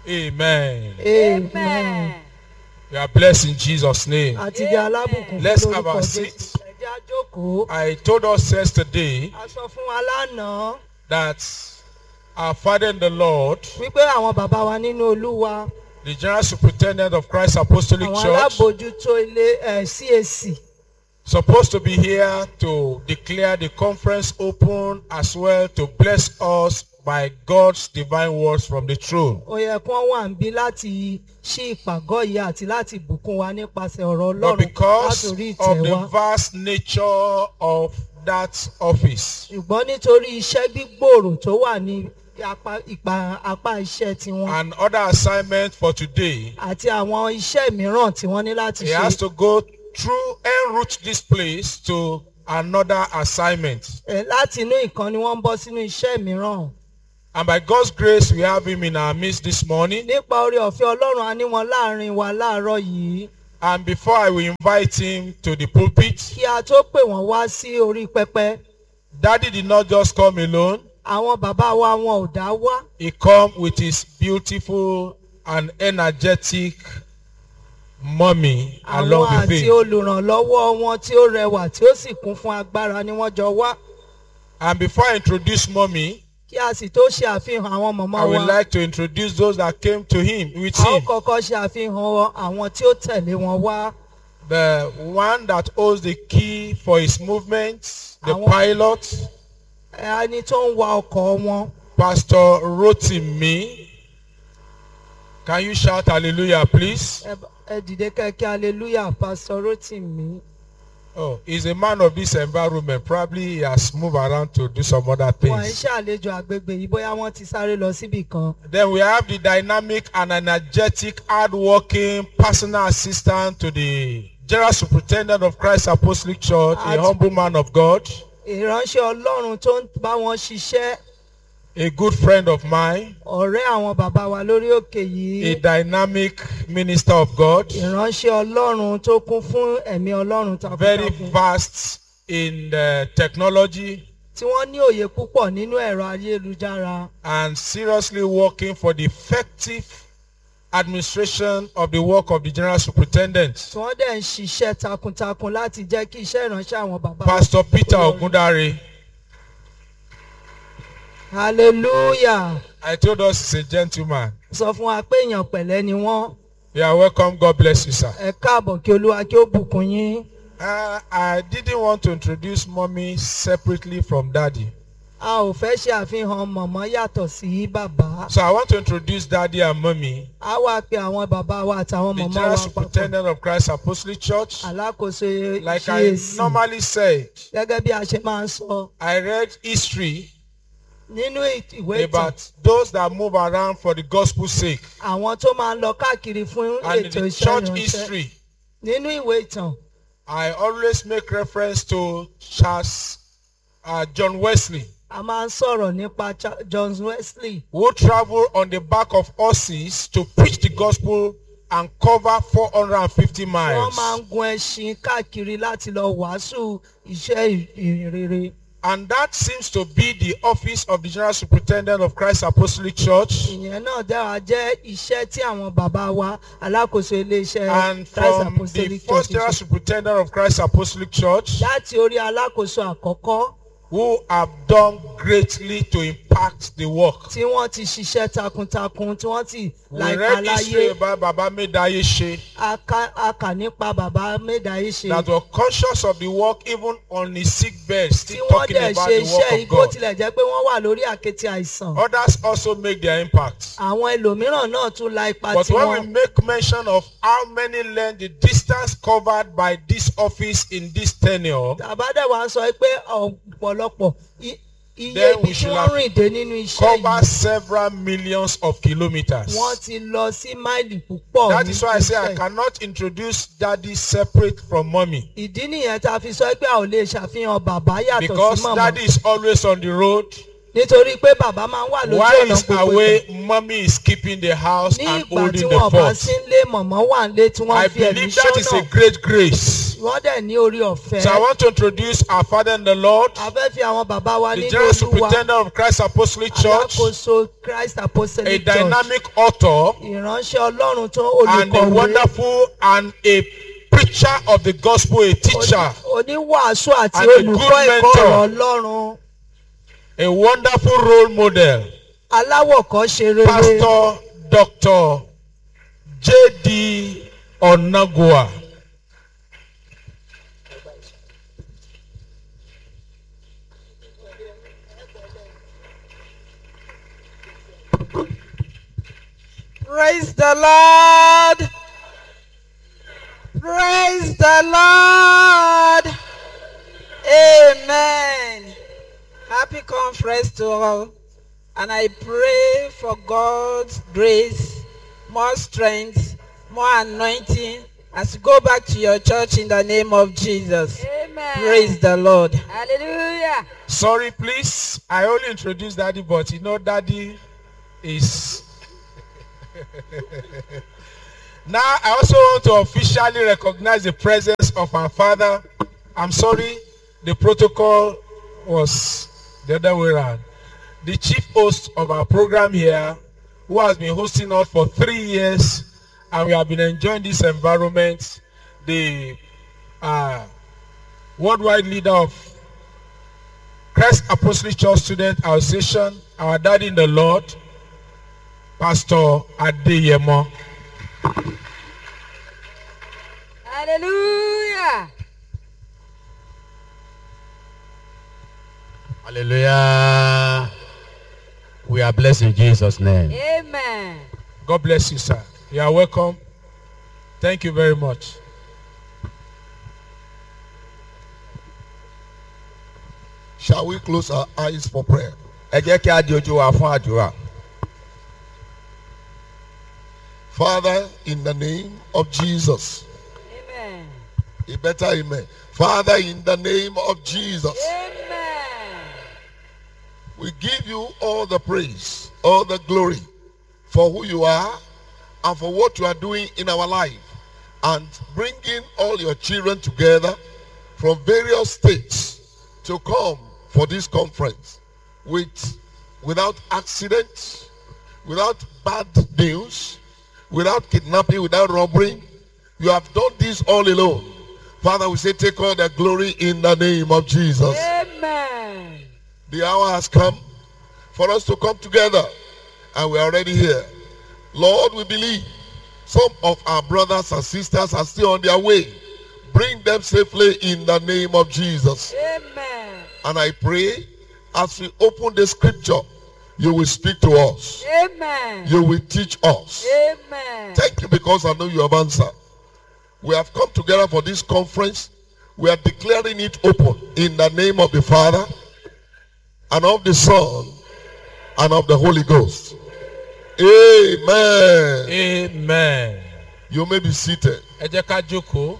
Amen. amen You are blessed in Jesus' name. àti di alábùkún fún Let's have lórúkọ our jésù seats. ẹjẹ àjókòó I told us yesterday a sọ fún wa lánàá that our Father in the Lord, wípé àwọn bàbá wa nínú olúwa the General Superintendent of Christ Apostolic àwọn Church, alábòójútó ilé ẹ cac supposed to be here to declare the conference open as well to bless us by God's divine words from the throne. ó yẹ kí wọ́n wà ń bí láti ṣí ìpàgọ́ yìí àti láti bùkún wa nípasẹ̀ ọ̀rọ̀ But ọlọ́run because látòrí of ìtẹ́ the wa vast nature of that office, ṣùgbọ́n nítorí iṣẹ́ gbígbòòrò tó wà ní apá ìpa- apá iṣẹ́ tiwọn and other assignment for today, àti àwọn iṣẹ́ mìíràn tí wọ́n ní láti he has ṣe to go through en route this place to another assignment. ẹ, láti inú ìkan ni wọ́n ń bọ́ sínú iṣẹ́ mìíràn And by God's grace, we have him in our midst this morning. nípa oore ọ̀fẹ́ ọlọ́run a ní wọn láàrin wa láàárọ̀ yìí And before I will invite him to the pulpit, kí a tó pè wọ́n wá sí orí pẹpẹ Daddy did not just come alone. àwọn bàbá wa wọn ò dá wá He come with his beautiful and energetic mommy àwọn along with àti him. olùrànlọ́wọ́ wọn tí ó rẹwà tí ó sì kún fún agbára ni wọ́n jọ wá And before I introduce mommy, kí a sì tó ṣe àfihàn àwọn mọ̀mọ́ I wa would like to introduce those that came to him with a ó him. kọ́kọ́ ṣe àfihàn àwọn tí ó tẹ̀lé wọn wá The one that holds the key for his movements, the Àwọn- pilot, ẹni tó ń wa ọkọ̀ wọn Pastor Rotimi. Can you shout hallelujah, please? ẹ bá- ẹ dìde kẹ́kẹ́ hallelujah pastor rotimi Oh, he's a man of this environment. Probably he has moved around to do some other wọn ń things. ṣàlejò àgbègbè yìí bóyá wọ́n ti sáré lọ síbì kan Then we have the dynamic and energetic, hardworking personal assistant to the General Superintendent of Christ Apostolic Church, a At- humble man of God, ìránṣẹ́ ọlọ́run tó ń bá wọn ṣiṣẹ́ a good friend of mine, ọ̀rẹ́ àwọn bàbá wa lórí òkè a yìí dynamic minister of God, ìránṣẹ́ ọlọ́run tó kún fún ẹ̀mí ọlọ́run very takuntakun vast in the technology tí wọ́n ní òye púpọ̀ nínú ẹ̀rọ ayélujára and seriously working for the effective administration of the work of the General Superintendent. tí wọ́n dẹ̀ ń ṣiṣẹ́ takuntakun láti jẹ́ kí iṣẹ́ ìránṣẹ́ àwọn bàbá wa Pastor Peter Ogundare, hallelujah I told us he's a gentleman. sọ fún wa pé èèyàn pẹ̀lẹ́ ni wọ́n You are welcome. God bless you, sir. ẹ káàbọ̀ kí olúwa kí ó bùkún yín Uh, I didn't want to introduce mommy separately from daddy. a ò fẹ́ ṣe àfihàn mọ̀mọ́ yàtọ̀ sí bàbá So I want to introduce daddy and mommy, a wá pe àwọn bàbá wa àtàwọn the mọ̀mọ́ General wa papọ̀ Superintendent of Christ Apostolic Church. alákòóso Like I CAC normally said, gẹ́gẹ́ bí a ṣe máa ń sọ I read history nínú ìwé ìtàn about those that move around for the gospel's sake. àwọn tó máa ń lọ káàkiri fún And in ètò the iṣẹ́ church ìránṣẹ́ history, nínú ìwé ìtàn I always make reference to Charles uh, John Wesley, a máa ń sọ̀rọ̀ nípa Cha- John Wesley who traveled on the back of horses to preach the gospel and cover 450 wọ́n miles. máa ń gun ẹṣin káàkiri láti lọ wàásù iṣẹ́ ìrere And that seems to be the office of the General Superintendent of Christ Apostolic Church. ìyẹn náà dára jẹ́ iṣẹ́ tí àwọn bàbá wa alákòóso iléeṣẹ́ And Christ from the Apostolic first Church General ṣe. Superintendent of Christ Apostolic Church, láti orí alákòóso àkọ́kọ́ who have done greatly to impact the work. tí wọ́n ti ṣiṣẹ́ takuntakun tí wọ́n ti We láìka read history láyé about Baba Medaye She a ká- a kà nípa bàbá médàáyé ṣe that were conscious of the work even on his sick bed, tí still wọ́n talking dẹ̀ about ṣe the iṣẹ́ work of igbó God. tilẹ̀ jẹ́ pé wọ́n wà lórí àkéte àìsàn Others also make their impact. àwọn ẹlòmíràn náà tún la ipa But when we tiwọn make mention of how many learn the distance covered by this office in this tenure, tàbádẹ́ wa sọ pé ọ̀pọ̀lọpọ̀ i- iye Then ibi we tí should wọ́n have rìn dé nínú iṣẹ́ cover yìí several millions of kilometers. wọ́n ti lọ sí máìlì púpọ̀ That is why I say I iṣẹ́ yìí. cannot introduce daddy separate from mommy. ìdí nìyẹn tá a fi sọ pé a ò lè ṣàfihàn bàbá yàtọ̀ sí Because màmá daddy is always on the road. nítorí pé bàbá máa ń wà lójú While ọ̀nà he's gbogbo ìgbà. away, mommy is keeping the house ní and ìgbà tí holding wọn the bá fort. sí ń lé mọ̀mọ́ wà ń lé tí wọ́n I fi ẹ̀mí believe that is a sọ́nà great grace. wọ́n dẹ̀ ní orí ọ̀fẹ́. So I want to introduce our Father in the Lord, a fẹ́ fi àwọn bàbá wa the nínú General olúwa Superintendent of Christ Apostolic Church, alákòóso christ a apostolic church dynamic author, ìránṣẹ́ ọlọ́run tó and a olùkọ̀wé wonderful and a preacher of the gospel, a teacher, oní- oníwàásù àti and a olùkọ́ good ẹ̀kọ́ mentor. ọ̀rọ̀ ọlọ́run a wonderful role model, aláwọ̀kọ́ṣe rere Pastor Dr. J.D. Onagua. Praise the Lord. Praise the Lord. Amen. Happy conference to all. And I pray for God's grace, more strength, more anointing as you go back to your church in the name of Jesus. Amen. Praise the Lord. Hallelujah. Sorry, please. I only introduced Daddy, but you know, Daddy is. now, I also want to officially recognize the presence of our father. I'm sorry, the protocol was the other way around. The chief host of our program here, who has been hosting us for three years, and we have been enjoying this environment, the uh, worldwide leader of Christ Apostolic Church Student Association, our daddy in the Lord, Pastor Adeyemo. Hallelujah. Hallelujah. We are blessed in Jesus' name. Amen. God bless you, sir. You are welcome. Thank you very much. Shall we close our eyes for prayer? Ẹ jẹ́ kí a di ojú wa fún àdúrà. Father, in the name of Jesus. Amen. A better amen. Father, in the name of Jesus. Amen. We give you all the praise, all the glory for who you are and for what you are doing in our life and bringing all your children together from various states to come for this conference with without accidents, without bad news, without kidnapping, without robbery. You have done this all alone. Father, we say take all the glory in the name of Jesus. Amen. The hour has come for us to come together and we are already here. Lord, we believe some of our brothers and sisters are still on their way. Bring them safely in the name of Jesus. Amen. And I pray as we open the scripture, you will speak to us. Amen. You will teach us. Amen. Thank you because I know you have answered. We have come together for this conference. We are declaring it open in the name of the Father and of the Son and of the Holy Ghost. Amen. Amen. You may be seated. Ẹ jẹ́ ká jókòó.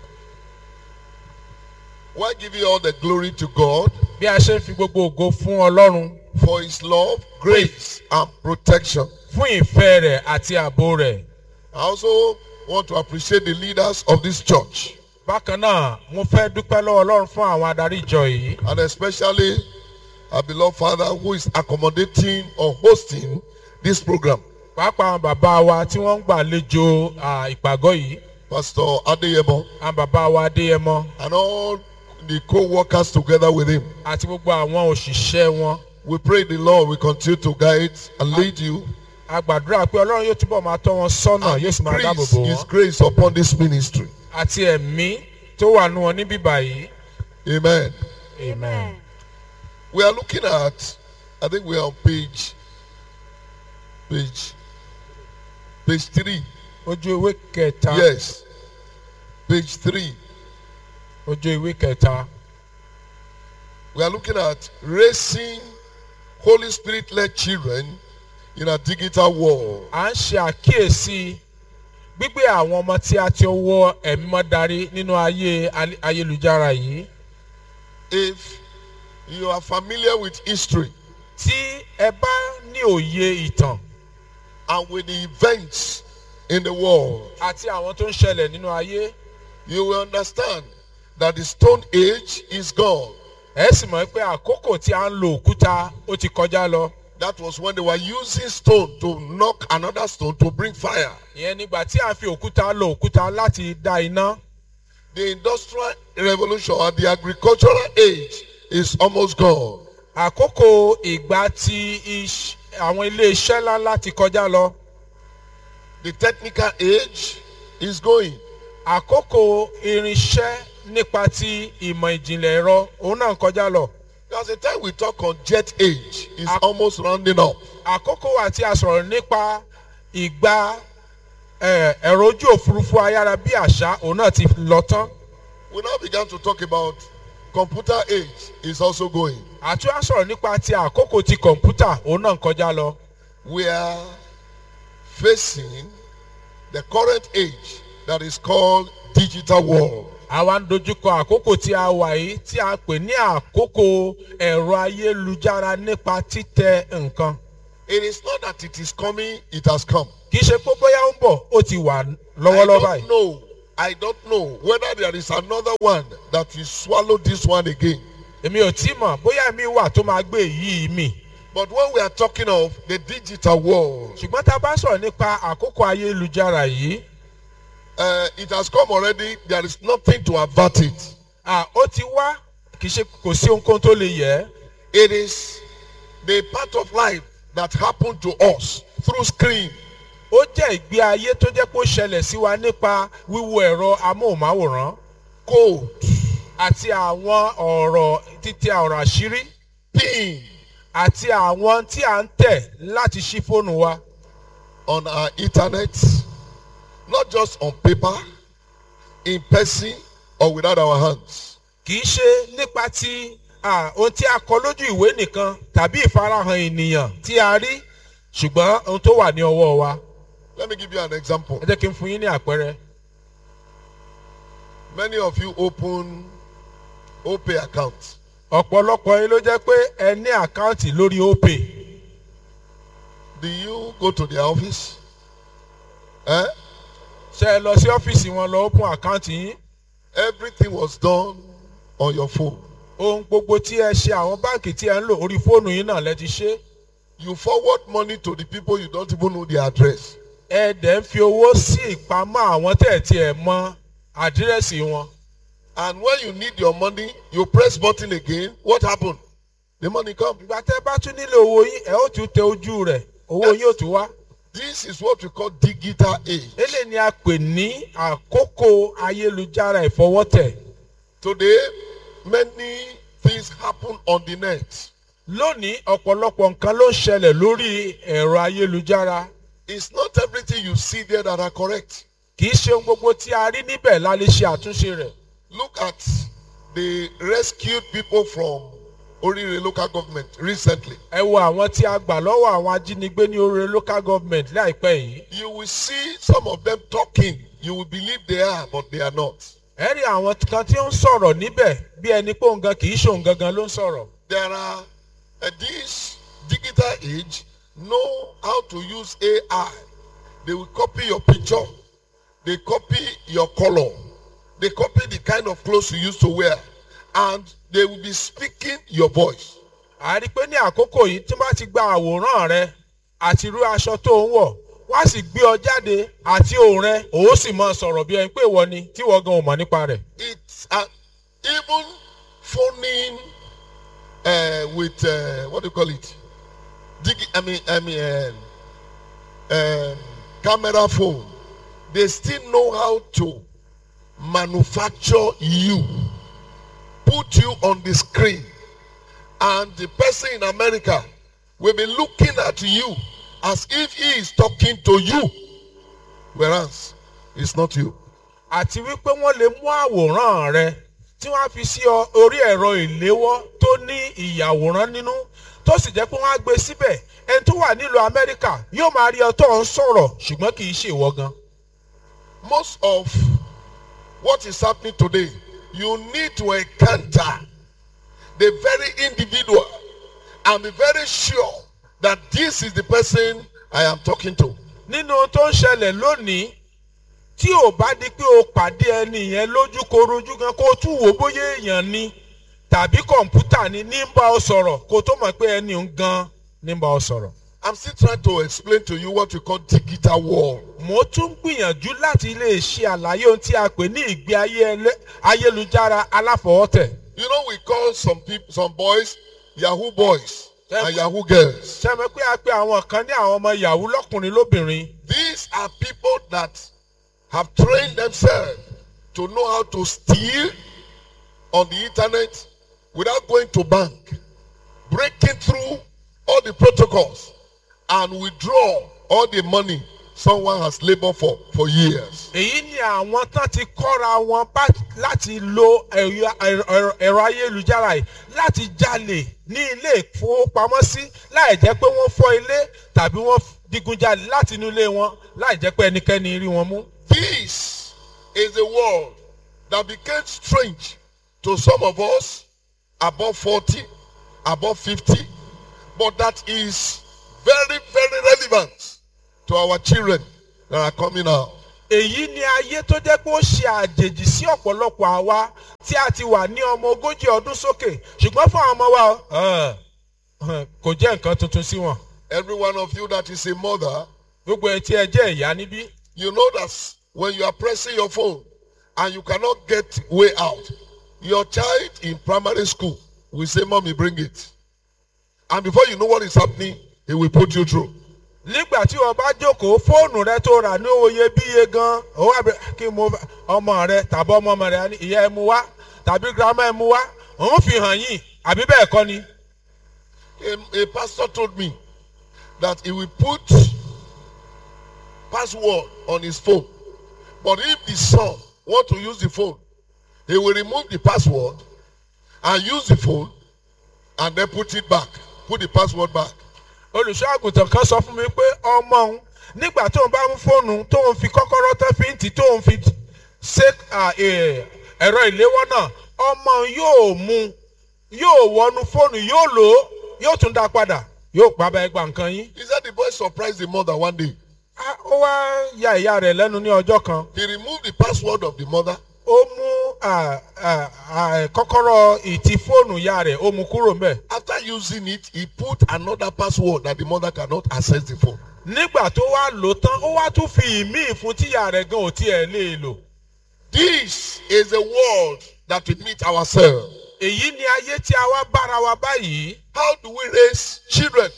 Why give you all the glory to God Bí a ṣe ń fi gbogbo ògo fún Ọlọ́run for his love, grace, and protection. fún ìfẹ́ rẹ̀ àti ààbò rẹ̀. I also want to appreciate the leaders of this church Bákan náà, mo fẹ́ dúpẹ́ lọ́wọ́ Ọlọ́run fún àwọn adarí ìjọ yìí. and especially our beloved Father who is accommodating or hosting this program. Pàápàá àwọn bàbá wa tí wọ́n ń gbàlejò à, ìpàgọ́ yìí. Pastor Adeyemo Àwọn bàbá wa Adéyẹmọ and all the co-workers together with him. àti gbogbo àwọn òṣìṣẹ́ wọn. We pray the Lord will continue to guide and lead you A gbàdúrà pé Ọlọ́run yóò túbọ̀ máa tọ́ wọn sọ́nà and yóò sì máa dáàbò increase bò his wọ́n. grace upon this ministry. Àti ẹ̀mí tó wà nù wọn níbí báyìí. Amen. Amen. We are looking at, I think we are on page, page, page three. Ojú ìwé kẹta. Yes, page three. Ojú ìwé kẹta. We are looking at raising Holy Spirit-led children in a digital world. À ń ṣe àkíyèsí gbígbé àwọn ọmọ tí a ti ọwọ́ ẹ̀mí mọ́ darí nínú ayé al- ayélujára yìí. If you are familiar with history Tí ẹ bá ní òye ìtàn and with the events in the world, àti àwọn tó ń ṣẹlẹ̀ nínú ayé, you will understand that the stone age is gone. ẹ sì mọ̀ pé àkókò tí a ń lo òkúta ó ti kọjá lọ. That was when they were using stone to knock another stone to bring fire. ìyẹn nígbà tí a fi òkúta lo òkúta láti dá iná. The industrial revolution and the agricultural age is almost gone. àkókò ìgbà tí iṣ- àwọn ilé iṣẹ́ ńláńlá ti kọjá lọ. The technical age is going. àkókò irinṣẹ́ nípa ti ìmọ̀ ìjìnlẹ̀ ẹ̀rọ òun náà ń kọjá lọ. There's a time we talk on jet age is Ac- almost rounding up. àkókò wà tí a sọ̀rọ̀ nípa ìgbà eh, ẹ̀rọ ojú òfurufú ayára bí àṣá òun náà ti lọ tán. We now began to talk about computer age is also going. àtún á sọ̀rọ̀ nípa ti àkókò ti kọ̀ǹpútà òun náà ń kọjá lọ. We are facing the current age that is called digital world. àwa ń dojúkọ àkókò tí a wà yìí tí a pè ní àkókò ẹ̀rọ ayélujára nípa títẹ nǹkan. It is not that it is coming, it has come. kì í ṣe pé bóyá ó ń bọ̀ ó ti wà I lọ́wọ́lọ́wọ́ don't báyìí. know. I don't know whether there is another one that will swallow this one again. èmi ò tí mọ̀ bóyá mi wà tó máa gbé èyí mi. But when we are talking of the digital world, ṣùgbọ́n tá a bá sọ̀rọ̀ nípa àkókò ayélujára yìí uh, it has come already. There is nothing to avert it. à, ó ti wá kì í ṣe kò sí ohunkóhun tó lè yẹ ẹ́. It is the part of life that happened to us through screen. ó jẹ́ ìgbé ayé tó jẹ́ pé ó ṣẹlẹ̀ sí wa nípa wíwo ẹ̀rọ amóhùnmáwòrán Code, àti àwọn ọ̀rọ̀ títẹ ọ̀rọ̀ àṣírí pin àti àwọn tí à ń tẹ̀ láti ṣí fóònù wa on our internet, not just on paper, in person, or without our hands. kì í ṣe nípa ti à, ohun tí a kọ lójú ìwé nìkan tàbí ìfarahàn ènìyàn tí a rí ṣùgbọ́n ohun tó wà ní ọwọ́ wa Let me give you an example. ẹ jẹ́ kí n fún yín ní àpẹẹrẹ Many of you open OPay accounts. ọ̀pọ̀lọpọ̀ yín ló jẹ́ pé ẹ ní àkáǹtì lórí opay Do you go to their office? Eh? ṣe ẹ lọ sí ọ́fíìsì wọn lọ open àkáǹtì yín Everything was done on your phone. ohun gbogbo tí ẹ ṣe àwọn báǹkì tí ẹ ń lò orí fóònù yín náà lẹ ti ṣe You forward money to the people you don't even know their address. ẹ dẹ̀ ń fi owó sí ìpamọ́ àwọn tẹ̀ tí ẹ mọ àdírẹ́sì wọn And when you need your money, you press button again. What happened? The money come. ìgbà tẹ́ bá tún nílò owó yín ẹ ó tún tẹ ojú rẹ̀ owó yín ó tún wá This is what we call digital age. eléyìí ni a pè ní àkókò ayélujára ìfọwọ́tẹ̀ Today, many things happen on the net. lónìí ọ̀pọ̀lọpọ̀ nǹkan ló ń ṣẹlẹ̀ lórí ẹ̀rọ ayélujára It's not everything you see there that are correct. kì í ṣe ohun gbogbo tí a rí níbẹ̀ la lè ṣe àtúnṣe rẹ̀ Look at the rescued people from Orire local government recently. ẹ wo àwọn tí a gbà lọ́wọ́ àwọn ajínigbé ní orí local government láìpẹ́ yìí You will see some of them talking. You will believe they are, but they are not. ẹ rí àwọn kan tí ó ń sọ̀rọ̀ níbẹ̀ bí ẹni pé òun gan kì í ṣe òun gangan ló ń sọ̀rọ̀ There are uh, this digital age know how to use AI. They will copy your picture. They copy your color. They copy the kind of clothes you used to wear. And they will be speaking your voice. a rí pé ní àkókò yìí tí wọ́n bá ti gba àwòrán rẹ àti irú aṣọ tó ń wọ̀ wá sì gbé ọ jáde àti òun rẹ òun sì máa sọ̀rọ̀ bí ẹni pé ìwọ ni tí ìwọ gan ò mọ̀ nípa rẹ̀. It's uh, even phoning uh, with, uh, what do you call it? Digi- I mean, I mean, um, um, camera phone. They still know how to manufacture you, put you on the screen, and the person in America will be looking at you as if he is talking to you, whereas it's not you. àti wípé wọ́n lè mú àwòrán rẹ tí wọ́n á fi sí ọ orí ẹ̀rọ ìléwọ́ tó ní ìyàwòrán nínú tó sì jẹ́ pé wọ́n á gbé síbẹ̀ ẹni tó wà nílùú amẹ́ríkà yóò máa rí ọ tó ń sọ̀rọ̀ ṣùgbọ́n kì í ṣe ìwọ gan. most of what is happening today, you need to encounter the very individual and be very sure that this is the person I am talking to. nínú ohun tó ń ṣẹlẹ̀ lónìí tí ò bá di pé o pàdé ẹni yẹn lójú korojú gan kó o tún wò bóyá èèyàn ni tàbí kọ̀ǹpútà ni ní bá ọ sọ̀rọ̀ kó o tó mọ̀ pé ẹni ń gan ní bá ọ sọ̀rọ̀. I'm still trying to explain to you what we call digital world. mo tún gbìyànjú láti lè ṣe àlàyé ohun tí a pè ní ìgbé ayé ẹlẹ́- ayélujára aláfọwọ́tẹ̀. You know, we call some people, some boys, Yahoo boys Yeah. and Yahoo girls. sẹ́mi pé a pe àwọn kan ní àwọn ọmọ yahoo lọ́kùnrin lóbìnrin. These are people that have trained themselves to know how to steal on the internet without going to bank, breaking through all the protocols and withdraw all the money someone has labored for for years. èyí ni àwọn tán ti kọ́ra wọn bá láti lo ẹ̀yọ- ẹ̀rọ ẹ̀rọ- ẹ̀rọ ayélujára yìí láti jalè ní ilé ìfowópamọ́sí láì jẹ́ pé wọ́n fọ́ ilé tàbí wọ́n digunjalè láti inú ilé wọn láì jẹ́ pé ẹnikẹ́ni rí wọn mú. This is a world that became strange to some of us above 40, above 50, but that is very, very relevant to our children that are coming out. èyí ni ayé tó jẹ́ pé ó ṣe àjèjì sí ọ̀pọ̀lọpọ̀ àwa tí a ti wà ní ọmọ ogójì ọdún sókè ṣùgbọ́n fún àwọn ọmọ wa ọ̀, ọ̀, kò jẹ́ nǹkan tuntun sí wọn. Every one of you that is a mother, gbogbo ẹ̀ tí ẹ jẹ́ ìyá níbí you know that when you are pressing your phone and you cannot get way out, your child in primary school will say, Mommy, bring it. And before you know what is happening, he will put you through. nígbà tí o bá jókòó fóònù rẹ tó rà ní oye bíye gan ó wà bẹ kí mo ọmọ rẹ tàbí ọmọ ọmọ rẹ ní ìyá ẹ mú wá tàbí girama ẹ mú wá òun fi hàn yín àbí bẹ́ẹ̀ kọ́ ni. A, a pastor told me that he will put password on his phone. But if the son want to use the phone, he will remove the password and use the phone and then put it back. Put the password back. olùṣọ́ àgùntàn kan sọ fún mi pé ọmọ òun nígbà tó ń bá mú fóònù tó ń fi kọ́kọ́rọ́ tó fi ń tì tó ń fi ṣe à, eh, ẹ̀rọ ìléwọ́ náà ọmọ òun yóò mú yóò wọnú fóònù yóò lò ó yóò tún dá padà yóò pa bá ẹgbà nǹkan yín. He said the boy surprised the mother one day. Ah, ó wá ya ìyá rẹ̀ lẹ́nu ní ọjọ́ kan He removed the password of the mother ó mú à, à, à, kọ́kọ́rọ́ ìtì fóònù ìyá rẹ̀ ó mú kúrò mbẹ̀. After using it, he put another password that the mother cannot access the phone. nígbà tó wá lò tán ó wá tún fi ìmíì fún tíyà rẹ̀ gan ò tiẹ̀ lè lò. This is a world that we meet ourselves. èyí ni ayé tí a wá bára wa báyìí. How do we raise children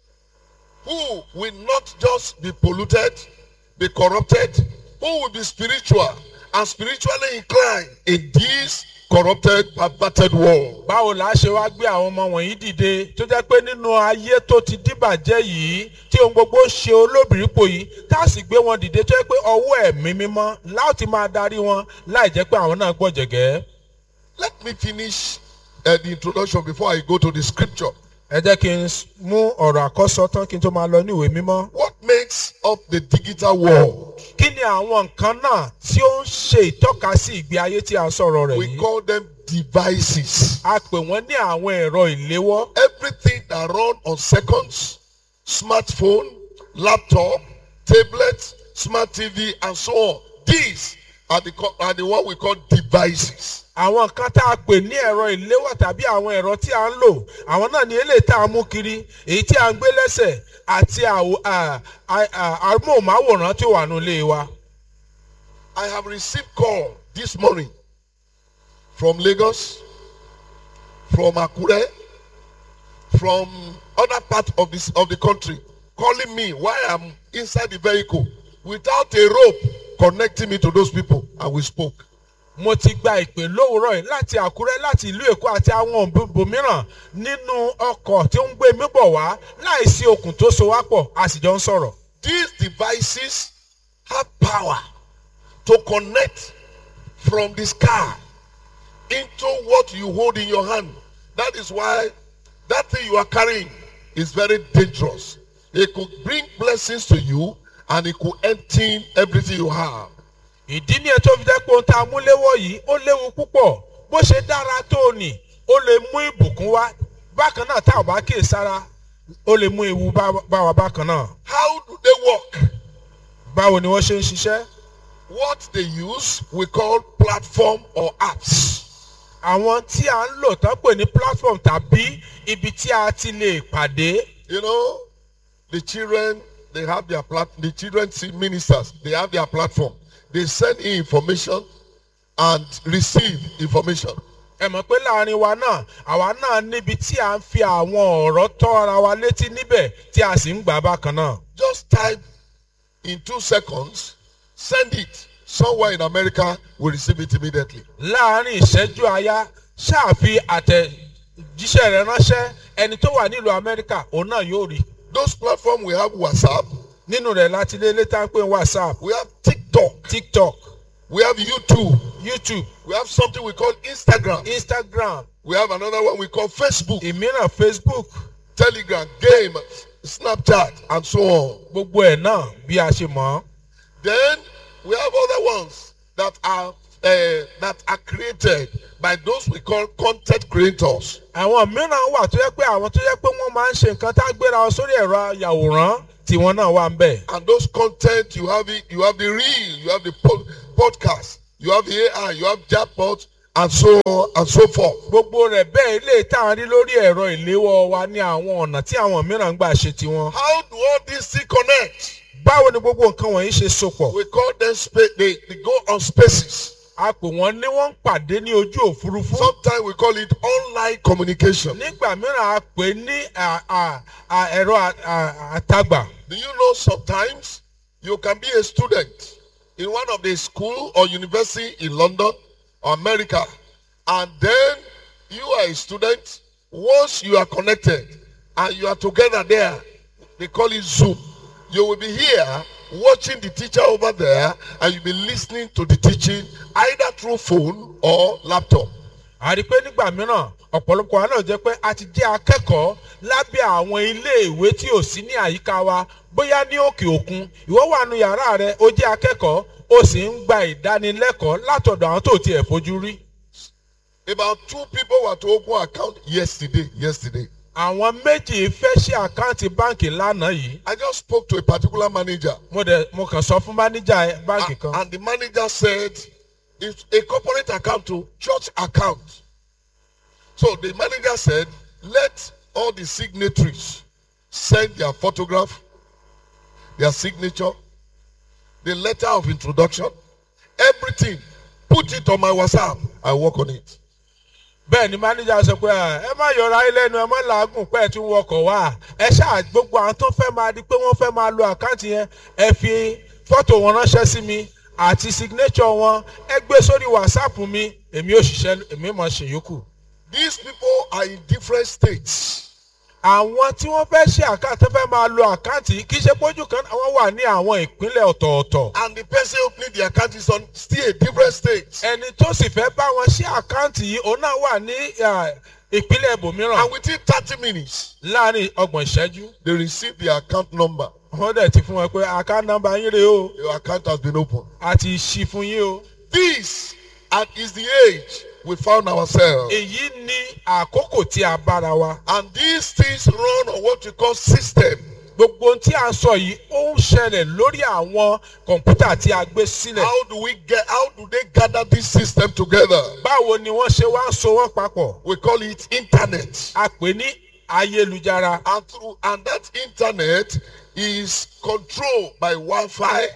who will not just be polluted, be corrupted, who will be spiritual and spiritually inclined in this corrupted, perverted world? báwo la ṣe wá gbé àwọn ọmọ wọ̀nyí dìde tó jẹ́ pé nínú ayé tó ti dìbàjẹ́ yìí tí ohun gbogbo ṣe olóbìrípò yìí tá a sì gbé wọn dìde tó jẹ́ pé ọwọ́ ẹ̀mí mímọ́ láti máa darí wọn láì jẹ́ pé àwọn náà gbọ̀jẹ̀gẹ́. Let me finish uh, the introduction before I go to the scripture. ẹ jẹ́ kí n s- mú ọ̀rọ̀ àkọ́sọ tán kí n tó máa lọ ní ìwé mímọ́. What makes up the digital world? kí ni àwọn nǹkan náà tí ó ń ṣe ìtọ́ka sí ìgbé ayé tí a ń sọ̀rọ̀ rẹ̀ We yìí. call them devices. a pè wọ́n ní àwọn ẹ̀rọ ìléwọ́. Everything that run on seconds, smartphone, laptop, tablet, smart TV, and so on. These are the co- are the what we call devices. àwọn nǹkan tá a pè ní ẹ̀rọ ìléwọ́ tàbí àwọn ẹ̀rọ tí a ń lò àwọn náà ní eléyìí tá a mú kiri èyí tí a ń gbé lẹ́sẹ̀ àti àwò- à- à- à- amóhùnmáwòrán tí ó wà nílé wa. I have received call this morning from Lagos, from Akure, from other part of this of the country, calling me while I'm inside the vehicle without a rope connecting me to those people, and we spoke. mo ti gba ìpè lówùúrọ̀ yìí láti àkúrẹ́ láti ìlú èkó àti àwọn òbòmíràn nínú ọkọ̀ tí ó ń gbé mi bọ̀ wá láìsí okùn tó so wá pọ̀ a sì jọ ń sọ̀rọ̀. These devices have power to connect from the sky into what you hold in your hand. That is why that thing you are carrying is very dangerous. It could bring blessings to you and it could empty everything you have. ìdí ni ètò fi jẹ́ pé ohun tá a mú léwọ́ yìí ó léwu púpọ̀ bó ṣe dára tó o nì ó lè mú ìbùkún wá bákan náà tá a bá kíyè sára ó lè mú ewu bá bá wa bákan náà. How do they work? báwo ni wọ́n ṣe ń ṣiṣẹ́? what they use we call platform or apps. àwọn tí a ń lò tán pè ní platform tàbí ibi tí a ti lè pàdé You know, the children, they have their plat. The children see ministers, they have their platform. They send in information and receive information. ẹ mọ̀ pé láàrin wa náà àwa náà níbi tí a ń fi àwọn ọ̀rọ̀ tọ́ ara wa létí níbẹ̀ tí a sì ń gbà bákan náà. Just type in two seconds, send it. Somewhere in America will receive it immediately. láàrin ìṣẹ́jú àyá ṣáàfi àtẹ̀jíṣẹ́ rẹ̀ ránṣẹ́ ẹni tó wà nílùú amẹ́ríkà òun náà yóò rí Those platforms we have WhatsApp, nínú rẹ̀ láti lé létà ń pè ní whatsapp we have TikTok, tiktok we have YouTube, youtube we have something we call Instagram, instagram we have another one we call Facebook, ìmíràn facebook Telegram, Game, Snapchat, and so on. gbogbo ẹ̀ náà bí a ṣe mọ̀ ọ́. Then we have other ones that are uh, that are created by those we call content creators. àwọn mìíràn wà tó yẹ pé àwọn tó yẹ pé wọ́n máa ń ṣe nǹkan tá a gbéra wọn sórí ẹ̀rọ ayàwòrán tiwọn náà wà ń bẹ̀. And those content you have it, you have the reel, you have the pod, podcast, you have the AI, you have chatbot, and so on and so forth. gbogbo rẹ̀ bẹ́ẹ̀ ilé tá a rí lórí ẹ̀rọ ìléwọ́ wa ní àwọn ọ̀nà tí àwọn mìíràn ń gbà ṣe tiwọn. How do all these things connect? báwo ni gbogbo nǹkan wọ̀nyí ṣe sopọ̀? We call them space. They, they go on spaces. a pè wọ́n ní wọ́n ń pàdé ní ojú òfurufú. Sometimes we call it online communication. nígbà mìíràn a pè ní à- à- à- ẹ̀rọ à- à- àtagbà. Do you know sometimes you can be a student in one of the school or university in London or America and then you are a student once you are connected and you are together there they call it Zoom you will be here watching the teacher over there and you'll be listening to the teaching either through phone or laptop a rí i pé nígbà mìíràn ọ̀pọ̀lọpọ̀ wa náà jẹ́ pé a ti jẹ́ akẹ́kọ̀ọ́ lábẹ́ àwọn iléèwé tí ò sí ní àyíká wa bóyá ní òkè òkun ìwọ wà nù yàrá rẹ ó jẹ́ akẹ́kọ̀ọ́ ó sì ń gba ìdánilẹ́kọ̀ọ́ látọ̀dọ̀ àwọn tó tiẹ̀ fojú rí. about two people were to open account yesterday yesterday àwọn méjì fẹ́ ṣe àkáǹtì báǹkì lánàá yìí I just spoke to a particular manager mo dẹ̀ mo kàn sọ fún máníjà báǹkì and, kan and the manager said it's a corporate account to church account. So the manager said, let all the signatories send their photograph, their signature, the letter of introduction, everything. Put it on my WhatsApp. I work on it. bẹ́ẹ̀ ni máníjà sọ pé "Ah, ẹ má yọra ayé lẹ́nu ẹ má làágùn pẹ́ ẹ tún wọkọ̀ wá ẹ ṣáà gbogbo àwọn tó fẹ́ máa di pé wọ́n fẹ́ máa lo àkáǹtì yẹn ẹ fi fọ́tò wọn ránṣẹ́ sí mi àti signature wọn ẹ gbé sórí whatsapp mi èmi ò ṣiṣẹ́ èmi mọ̀ ṣe yòókù. These people are in different states. àwọn tí wọ́n fẹ́ ṣe àkáǹtì tó fẹ́ máa lo àkáǹtì yìí kì í ṣe pójú kan àwọn wà ní àwọn ìpínlẹ̀ ọ̀tọ̀ọ̀tọ̀ And the person opening the account is on still a different state. ẹni tó sì fẹ́ bá wọn ṣe àkáǹtì yìí òun náà wà ní ah, ìpínlẹ̀ ibòmíràn And within 30 minutes, láàrin ọgbọ̀n ìṣẹ́jú they receive their account number. wọ́n dẹ̀ ti fún wọn pé account number yín rèé o Your account has been opened. a ti ṣí fún yín o. This and is the age we found ourselves. èyí ni àkókò tí a bára wa. And these things run on what we call system. gbogbo ohun tí a ń sọ yìí ó ń ṣẹlẹ̀ lórí àwọn kọ̀ǹpútà tí a gbé sílẹ̀. How do we get how do they gather this system together? báwo ni wọ́n ṣe wá ń so wọ́n papọ̀. We call it internet. a pè ní ayélujára. And through and that internet is controlled by Wi-Fi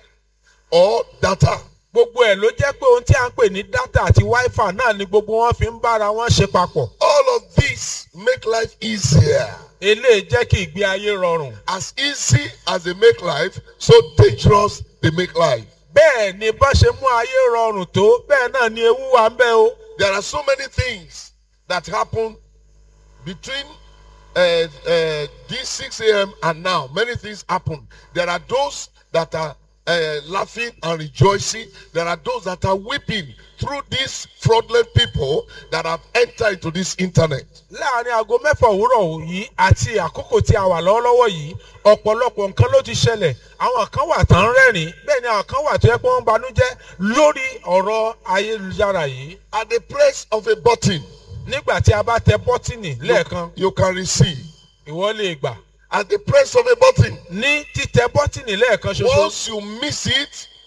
or data. gbogbo ẹ̀ ló jẹ́ pé ohun tí a ń pè ní data àti wifi náà ni gbogbo wọn fi ń bára wọn ṣe papọ̀. All of this make life easier. eléyìí jẹ́ kí ìgbé ayé rọrùn. As easy as they make life, so dangerous they make life. bẹ́ẹ̀ ni bá ṣe mú ayé rọrùn tó bẹ́ẹ̀ náà ni ewu wà ń bẹ o. There are so many things that happen between uh, uh, this 6 a.m. and now. Many things happen. There are those that are uh, laughing and rejoicing. There are those that are weeping through these fraudulent people that have entered into this internet. láàrin aago mẹ́fà òwúrọ̀ yìí àti àkókò tí a wà lọ́wọ́lọ́wọ́ yìí ọ̀pọ̀lọpọ̀ nǹkan ló ti ṣẹlẹ̀ àwọn kan wà tán rẹ́rìn bẹ́ẹ̀ ni àwọn kan wà tó yẹ pé wọ́n ń banújẹ́ lórí ọ̀rọ̀ ayélujára yìí At the press of a button, nígbà tí a bá tẹ bọ́tìnì lẹ́ẹ̀kan you can receive. ìwọ lè gbà At the press of a button, ní títẹ bọ́tìnì lẹ́ẹ̀kan ṣoṣo once you miss it,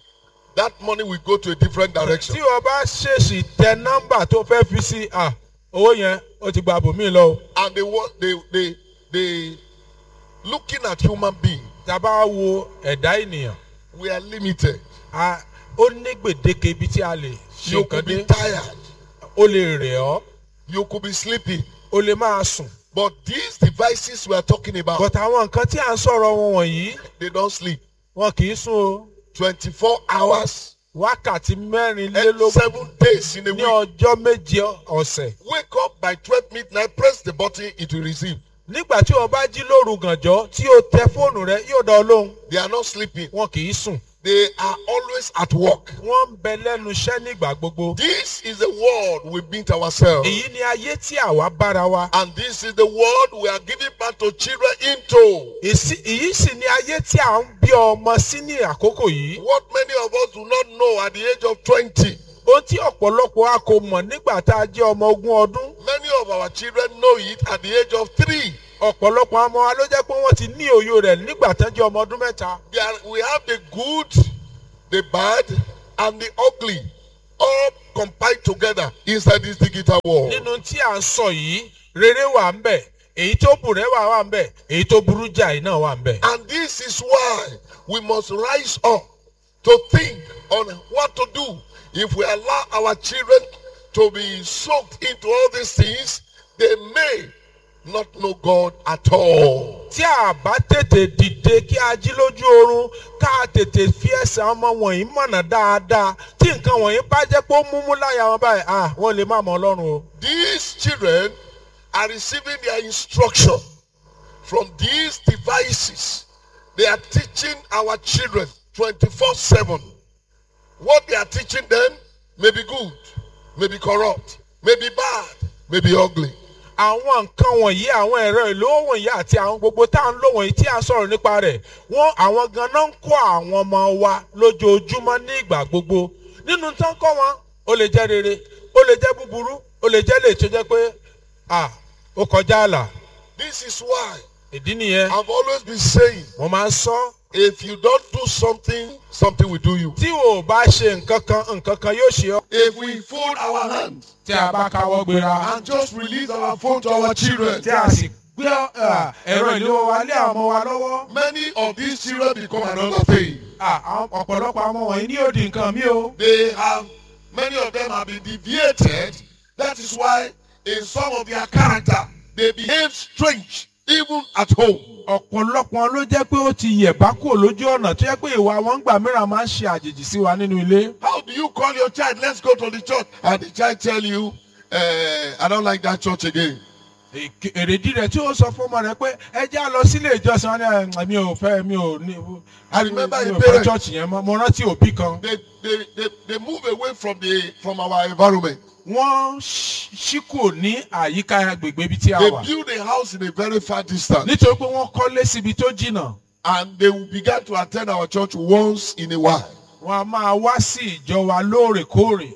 that money will go to a different direction. tí o bá ṣèṣì tẹ nọ́mbà tó fẹ́ fi sí à owó yẹn ó ti gba bòmí lọ o. And they wa- they they they looking at human being. tá a bá wo ẹ̀dá ènìyàn We are limited. a- ó ní gbèdéke ibi tí a lè ṣe You nǹkan could be dé tired. ó lè rẹ̀ ọ́ You could be sleeping. ó lè máa sùn. But these devices we are talking about, but àwọn nǹkan tí à ń sọ̀rọ̀ wọn wọ̀nyí they don't sleep. wọn kì í sùn o 24 hours, wákàtí and mẹ́rìnlélógún seven days in a ní week. ọjọ́ méje ọ̀sẹ̀. Wake up by 12 midnight, press the button, it will receive. nígbà tí o bá jí lóru gànjọ́ tí o tẹ fóònù rẹ yóò dán ọ lóhùn They are not sleeping. wọn kì í sùn They are always at work. wọ́n ń bẹ lẹ́nu iṣẹ́ nígbà gbogbo. This is the world we meet ourselves. èyí ni ayé tí àwa bára wa. And this is the world we are giving back to children into. Èsì- èyí sì ni ayé tí à ń bí ọmọ sí ní àkókò yìí. What many of us do not know at the age of 20, ohun tí ọ̀pọ̀lọpọ̀ a kò mọ̀ nígbà tá a jẹ́ ọmọ ogún ọdún. many of our children know it at the age of 3. ọ̀pọ̀lọpọ̀ ọmọ wa ló jẹ́ pé wọ́n ti ní òye rẹ̀ nígbà tó jẹ́ ọmọ ọdún mẹ́ta. They are, we have the good, the bad, and the ugly all compiled together inside this digital world. nínú tí à ń sọ yìí rere wà ń bẹ̀ èyí tó bùrẹ́wà wà ń bẹ̀ èyí tó burú jáì náà wà ń bẹ̀. And this is why we must rise up to think on what to do if we allow our children to be soaked into all these things. They may not know God at all. tí a bá tètè dìde kí a jí lójú oorun ká a tètè fi ẹsẹ̀ ọmọ wọ̀nyí mọ̀nà dáadáa tí nǹkan wọ̀nyí bá jẹ́ pé ó múmú láyà wọn báyìí ah wọ́n lè má mọ ọlọ́run o. These children are receiving their instruction from these devices. They are teaching our children 24 7. What they are teaching them may be good, may be corrupt, may be bad, may be ugly. àwọn nǹkan wọ̀nyí àwọn ẹ̀rọ ìlú wọ̀nyí àti àwọn gbogbo tá à ń lò wọ̀nyí tí à ń sọ̀rọ̀ nípa rẹ̀ wọ́n àwọn ganan ń kọ́ àwọn ọmọ wa lójoojúmọ́ ní ìgbà gbogbo nínú tán kọ́ wọn ó lè jẹ́ rere ó lè jẹ́ búburú ó lè jẹ́ lè tó jẹ́ pé ah ó kọjá àlà This is why ìdí nìyẹn I've always been saying mo máa ń sọ if you don't do something, something will do you. tí o bá ṣe nǹkan kan nǹkan kan yóò ṣe ọ́. If we fold our hands tí a bá káwọ́ gbéra and just release our phone to our children, tí a sì gbé ah, ẹ̀rọ ìléwọ́ wa lé àwọn ọmọ wa lọ́wọ́. many of these children become another thing. Ah, àwọn ọ̀pọ̀lọpọ̀ àwọn wọ̀nyí ní òdì nǹkan mi o. They have, many of them have been deviated. That is why in some of their character, they behave strange, even at home. ọ̀pọ̀lọpọ̀ ló jẹ́ pé ó ti yẹ̀ bá kúrò lójú ọ̀nà tó jẹ́ pé ìwà wọn gbà mìíràn máa ń ṣe àjèjì sí wa nínú ilé. How do you call your child, let's go to the church, and the child tell you, eh, I don't like that church again. Èké- èrèdí rẹ̀ tí ó sọ fún ọmọ rẹ̀ pé ẹ já lọ sílé ìjọsìn wọn ni "Ẹ, mi ò fẹ́ mi ò ní I remember mi a ò fẹ́ parent- church yẹn mọ́ mo rántí òbí kan. They, they, they, they move away from, the, from our environment. wọ́n ṣí ṣí kúrò ní àyíká agbègbè ibi tí a They wà. build a house in a very far distance. nítorí pé wọ́n kọ́lé síbi tó jìnnà. And they will begin to attend our church once in a while. wọ́n a máa wá sí ìjọ wa lóòrèkóòrè.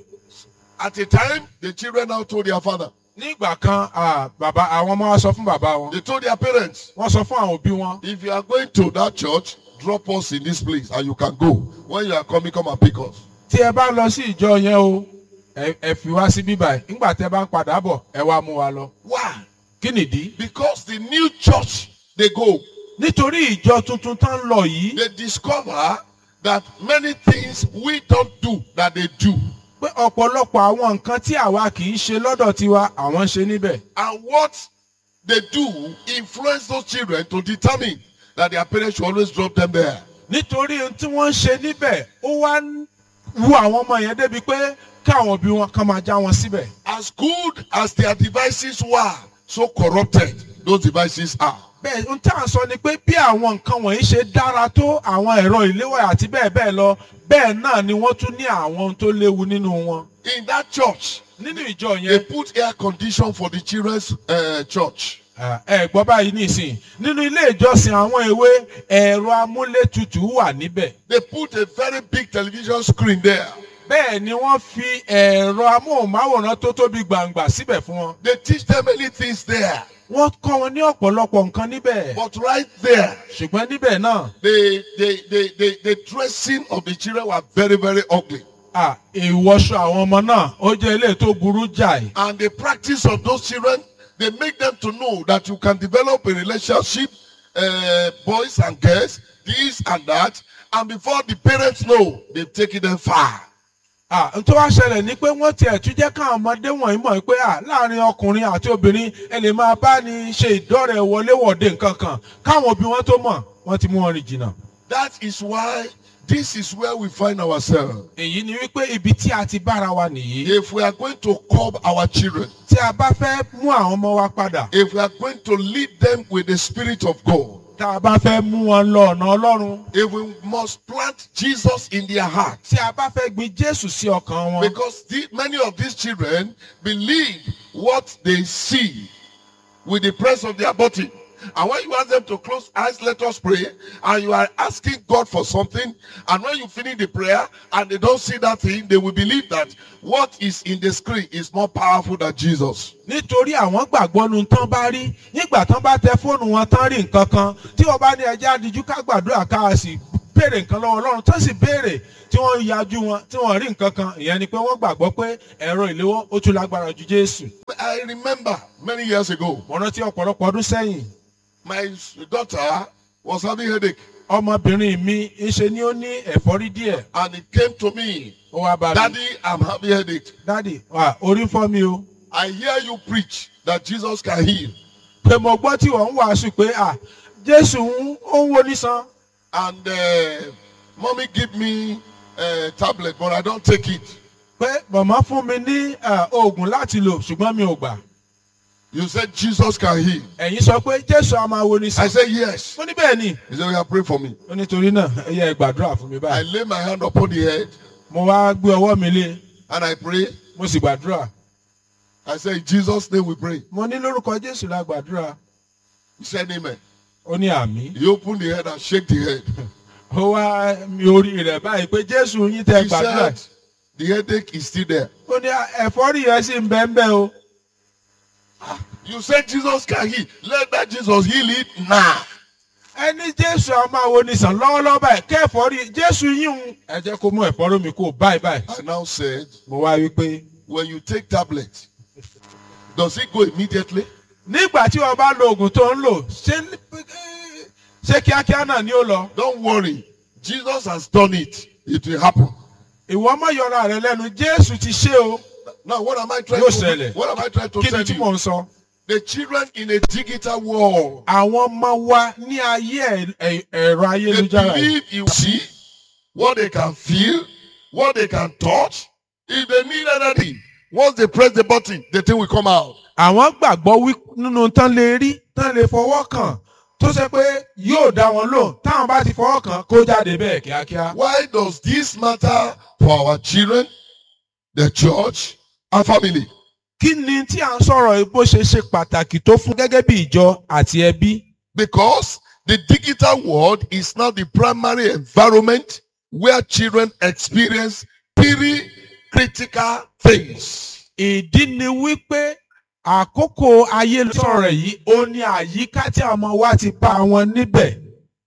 At a time, the children now told their father, nígbà kan ah, bàbá àwọn ọmọ wa sọ fún bàbá wọn. they told their parents, wọ́n sọ fún àwọn òbí wọn. If you are going to that church, drop us in this place and you can go. When you are coming, come and pick us. tí ẹ bá lọ sí ìjọ yẹn o ẹ ẹ fi wá sí bíbá ẹ nígbà tẹ bá ń padà bọ̀ ẹ wá mú wa lọ. Why? kí nìdí. Because the new church they go, nítorí ìjọ tuntun tán lọ yìí they discover that many things we don't do that they do. pé ọ̀pọ̀lọpọ̀ àwọn nǹkan tí àwa kì í ṣe lọ́dọ̀ tiwa àwọn ń ṣe níbẹ̀. And what they do influence those children to determine that their parents should always drop them there. nítorí ohun tí wọ́n ń ṣe níbẹ̀ ó wá ń wu àwọn ọmọ yẹn débi pé káwọn òbí wọn kàn máa já wọn síbẹ̀. As good as their devices were, so corrupted those devices are. bẹ́ẹ̀ ohun tí à ń sọ ni pé bí àwọn nǹkan wọ̀nyí ṣe dára tó àwọn ẹ̀rọ ìléwọ́ àti bẹ́ẹ̀ bẹ́ẹ̀ lọ bẹ́ẹ̀ náà ni wọ́n tún ní àwọn ohun tó léwu nínú wọn. In that church, nínú ìjọ they yẹn put air condition for the children's uh, church. Ah, ẹ gbọ́ báyìí nísìn nínú ilé ìjọsìn àwọn èwe ẹ̀rọ amúlétutù wà níbẹ̀ They put a very big television screen there. bẹ́ẹ̀ ni wọ́n fi ẹ̀rọ amóhùnmáwòrán tó tóbi gbàǹgbà síbẹ̀ fún wọn They teach them many things there. wọ́n kọ́ wọn ní ọ̀pọ̀lọpọ̀ nǹkan níbẹ̀ But right there, ṣùgbọ́n níbẹ̀ náà the, the, the, the, the dressing of the children were very, very ugly. à, ìwọṣọ àwọn ọmọ náà ó jẹ́ ilé tó burú jáì And the practice of those children, they make them to know that you can develop a relationship, uh, boys and girls, this and that. And before the parents know, they've taken them far. à, n tó wá ṣẹlẹ̀ ni pé wọ́n tiẹ̀ tún jẹ́ káwọn ọmọdé wọ̀nyí mọ̀ pé à, láàrin ọkùnrin àti obìnrin ẹ lè máa bá ní ṣe ìdọ́rẹ̀ wọléwọ̀de nǹkan kan káwọn òbí wọn tó mọ̀ wọ́n ti mú wọn rìn jìnnà. That is why this is where we find ourselves. èyí ni wípé ibi tí a ti bára wa nìyí. If we are going to curb our children, tí a bá fẹ́ mú àwọn ọmọ wa padà if we are going to lead them with the Spirit of God, tá a bá fẹ́ mú wọn lọ ọ̀nà ọlọ́run if we must plant Jesus in their heart, tí a bá fẹ́ gbin jésù sí ọkàn wọn. Because the, many of these children believe what they see with the press of their body. And when you ask them to close eyes, let us pray, and you are asking God for something, and when you finish the prayer and they don't see that thing, they will believe that what is in the screen is more powerful than Jesus. nítorí àwọn gbàgbọ́ nu tán bá rí nígbà tán bá tẹ fóònù wọn tán rí nǹkan kan tí wọ́n bá ní ẹja àdìjú ká gbàdúrà ká a sì béèrè nǹkan lọ́wọ́ ọlọ́run tán sì béèrè tí wọ́n yajú wọn tí wọ́n rí nǹkan kan ìyẹn ni pé wọ́n gbàgbọ́ pé ẹ̀rọ ìléwọ́ ó tún lágbára ju jésù. I remember many years ago, mo rántí ọ̀pọ̀lọpọ̀ ọdún sẹ́yìn my daughter was having headache, ọmọbìnrin mi ń ṣe ni ó ní ẹ̀fọ́rí díẹ̀ and it came to me, ó wá bá mi. Daddy, I'm having headache. dádì wà orí ń fọ́ mi o. I hear you preach that Jesus can heal. pé mo gbọ́ tí wọ́n ń wàásù pé à jésù ń ó ń wo nísan and uh, mommy give me uh, tablet but i don't take it pé màmá fún mi ní à, oògùn láti lò ṣùgbọ́n mi ò gbà you said jesus can heal ẹ̀yin sọ pé jésù á máa wo i nísan said yes ó ní bẹ́ẹ̀ ni he said oya pray for me ó nítorí náà ẹ yẹ gbàdúrà fún mi i báyìí lay my hand upon the head mo wá gbé ọwọ́ mi lé and i pray mo sì gbàdúrà i said in jesus name we pray mo ní lórúkọ jésù la gbàdúrà he said amen ó ní àmì he opened the head and shake the head ó wá mi orí rẹ̀ báyìí pé jésù yín tẹ he gbàdúrà said the headache is still there ó ní ẹ̀fọ́rí yẹn sì ń bẹ́ẹ̀ bẹ́ẹ̀ o you said jesus can heal let that jesus heal it now ẹni jésù á máa wo nísan lọ́wọ́lọ́wọ́ báyìí kẹ́ẹ̀fọ́rí jésù yín ń ẹ jẹ́ kó mú ẹ̀fọ́rí mi kó báyìí báyìí i now said mo wá wí pé when you take tablet does it go immediately nígbà tí wọn bá lo oògùn tó ń lò ṣé ṣé kíákíá náà ni ó lọ. don't worry jesus has done it it will happen ìwọ mọ yọra rẹ lẹnu jésù ti ṣe o Now, what am I trying Yóò to ṣẹlẹ̀. what am I trying to kí ni tell tí mò you? ń sọ. The children in a digital world, àwọn ọmọ wa ní ayé ẹ̀- ẹ̀- ẹ̀rọ they ayélujára yìí. believe you see what they can feel, what they can touch. If they need anything, once they press the button, the thing will come out. àwọn gbàgbọ́ wí nínú tán lè rí tán lè fọwọ́ kàn tó ṣe pé yóò dá wọn lò táwọn bá ti fọwọ́ kàn kó jáde bẹ́ẹ̀ kíákíá. Why does this matter for our children, the church, and family? kí ni tí à ń sọ̀rọ̀ yìí bó ṣe ṣe pàtàkì tó fún gẹ́gẹ́ bí ìjọ àti ẹbí. Because the digital world is now the primary environment where children experience very critical things. ìdí ni wípé àkókò ayélujára yìí ó ní àyíká tí àwọn ọmọ wa ti bá wọn níbẹ̀.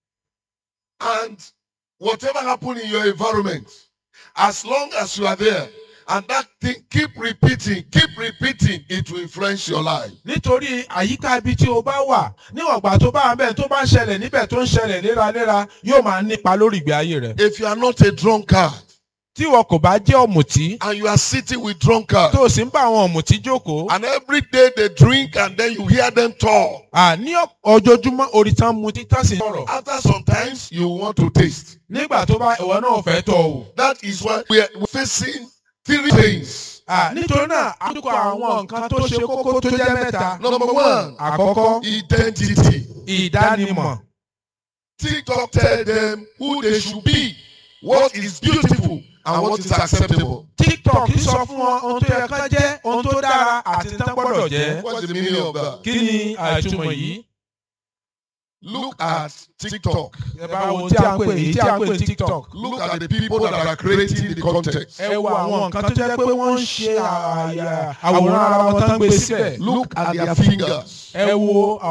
And whatever happen in your environment, as long as you are there, and that thing keep repeating, keep repeating, it will influence your life. nítorí àyíká ibi tí o bá wà níwọ̀n ìgbà tó bá wà bẹ́ẹ̀ tó bá ń ṣẹlẹ̀ níbẹ̀ tó ń ṣẹlẹ̀ léraléra yóò máa nípa lórí ìgbé ayé rẹ̀. If you are not a drunkard tí wọn kò bá jẹ́ ọ̀mùtí and you are sitting with drunkards, tó o sì ń bá àwọn ọ̀mùtí jókòó and every day they drink and then you hear them talk, à, ní ọjọ́júmọ́ orí tán mu títàn sí sọ̀rọ̀ after sometimes you want to taste. nígbà tó bá ìwọ náà fẹ́ tọ̀ o. That is why we are facing three things. À, nítorí náà àdúkọ àwọn nǹkan tó ṣe kókó tó jẹ́ mẹ́ta. Number one, àkọ́kọ́ identity. ìdánimọ̀. TikTok tell them who they should be, what is beautiful, and what is acceptable. tiktok sọ fún wọn ohun tó yẹ kán jẹ́ ohun tó dára àti tán gbọ́dọ̀ jẹ́. What's the meaning of that? kí ni àìtumọ̀ yìí? Look at TikTok. ẹ bá wo tí a ń pè èyí tí a ń pè ní tiktok. Look at the people that are creating the content. ẹ wo àwọn nǹkan tó jẹ́ pé wọ́n ń ṣe àyà- àwòrán ara wọn tó ń gbé síbẹ̀. Look at their fingers. ẹ wo